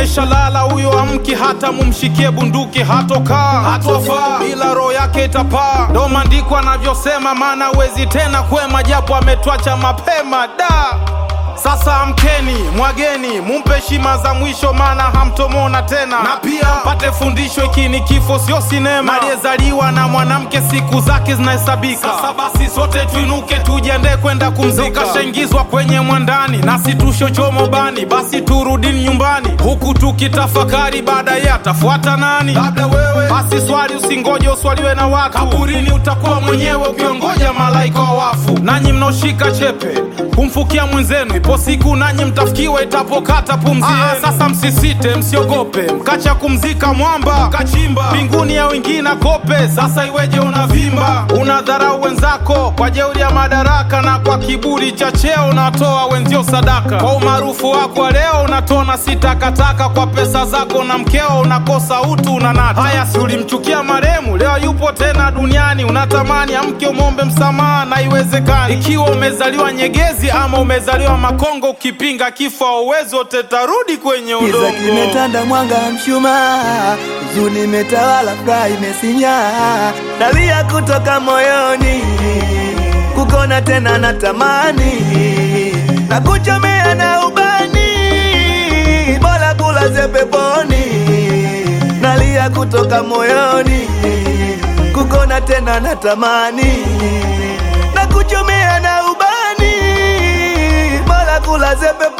ameshalala huyo amki, hata mumshikie bunduki hatokaa, hatofaa, bila roho yake itapaa. Ndo maandiko anavyosema, maana huwezi tena kwema, japo ametwacha mapema da sasa amkeni, mwageni, mumpe heshima za mwisho, maana hamtomona tena, na pia pate fundisho, hiki ni kifo, sio sinema. Aliyezaliwa na mwanamke siku zake zinahesabika. Sasa basi sote tuinuke, tujiandae kwenda kumzika. Kashaingizwa kwenye mwandani, nasi tushochomo bani, basi turudini nyumbani, huku tukitafakari baadaye atafuata nani? Labda wewe. Basi swali, usingoje uswaliwe na watu, kaburini utakuwa mwenyewe ukiongoja malaika wa wafu. Nanyi mnaoshika chepe kumfukia mwenzenu, ipo siku nanyi mtafikiwa itapokata pumzi yenu. Sasa msisite, msiogope, mkacha kumzika mwamba, kachimba mbinguni ya wengine kope. Sasa iweje unavimba, unadharau wenzako kwa jeuri ya madaraka, na kwa kiburi cha cheo unatoa wenzio sadaka. Kwa umaarufu wako wa leo unatona si takataka, kwa pesa zako na mkeo unakosa utu, unanata. Haya, si ulimchukia maremu, leo yupo tena duniani, unatamani amke umwombe msamaha, na iwezekani. Ikiwa umezaliwa Nyegezi ama umezaliwa Makongo, ukipinga kifo auwezi wote tarudi kwenye Kiza udongo. kimetanda, mwanga wa mshumaa, huzuni imetawala, furaha imesinya, nalia kutoka moyoni, kukona tena natamani, na kuchomea na ubani, bora kulaze peponi, nalia kutoka moyoni, kukona tena natamani, na kuchomea na ubani, bora kulaze peponi